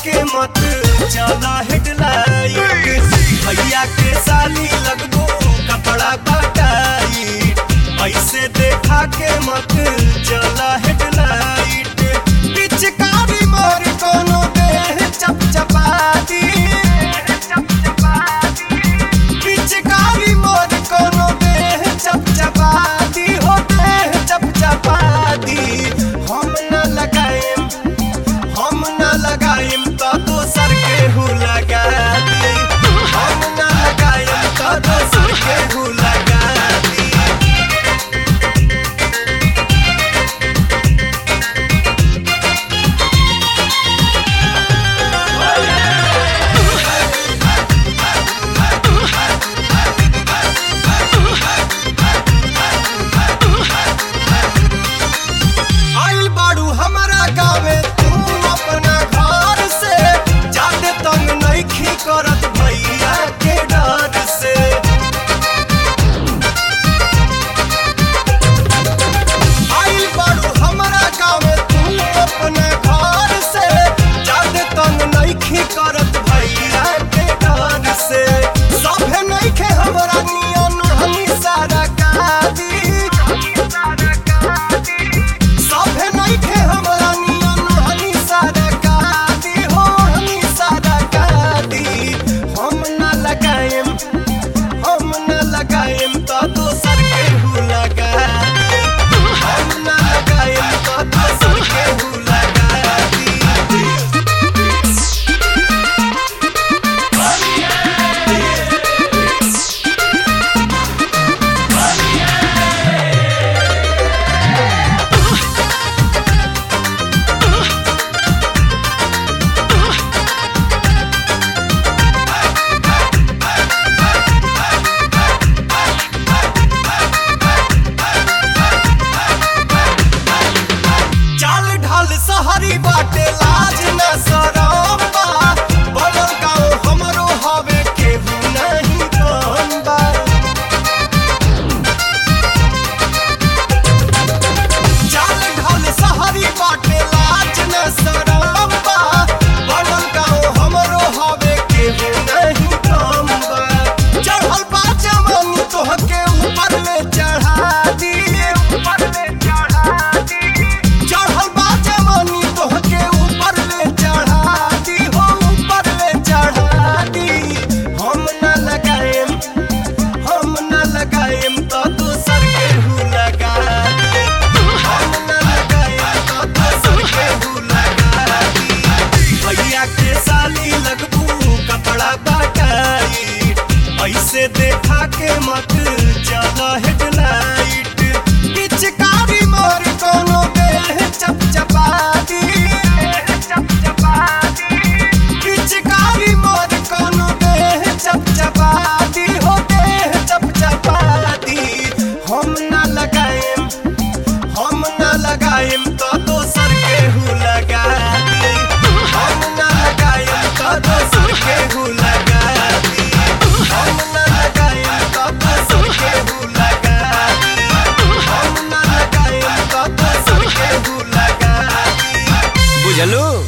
के मत चला हेडलाइट भैया के साली लगबो कपड़ा कटाई ऐसे देखा के मत चला हेडलाइट पिचकारी मोर कोनो देह चपचपाती पिचकारी मोर कोनो देह चपचपाती हो देह चपचपाती हम न लगाएम हम न लगाएम तो दोसर केहू लगा दी हम न लगाएम तो दोसर केहू लगा दी आइल बाड़ू हमारा गावे तू अपना घर से जाते तंग नइखी करत भैया के डर से आइल बाड़ू हमारा गावे तू अपना घर से जाते तंग नइखी करत भैया के डर से सभे नइखे हमरा नियन हनी सारा कादी सभे नइखे हमरा नियन हनी सारा कादी हो हनी सारा कादी हम न लगाएम हम न लगाएम तो दोसर केहू लगा दी हम न लगाएम तो दोसर केहू लगा दी चाल ढाल सहरी बाटे लाज न सरम बा बनल गाँव हमरो हवे केहू नहीं कम बा चाल ढाल सहरी बाटे लाज न सरम बा बनल गाँव हमरो हवे केहू नहीं कम बा चढ़ल बा जवानी तोहके ऊपर ले चढ़ा दी ऊपर ले चढ़ा दी चढ़ल बा जवानी तोहके ऊपर ले चढ़ा दी हो ऊपर ले चढ़ा दी हम न लगाएम हम न लगाएम तो दोसर केहू लगा दी हम न लगाएम तो दोसर केहू लगा दी भैया के साली लगबू कपड़ा बाटाई ऐसे देखा के मत चला हेडलाइट पिचकारी मोर कोनो देह चपचपाती पिचकारी मोर कोनो देह चपचपाती हो देह चपचपाती हम न लगाएम हम न लगाएम तो दोसर केहू लगा दी हम न लगाएम तो दोसर केहू लगा दी हम न लगाएम तो दोसर केहू लगा दी हम न लगाएम तो दोसर केहू लगा दी बुझलू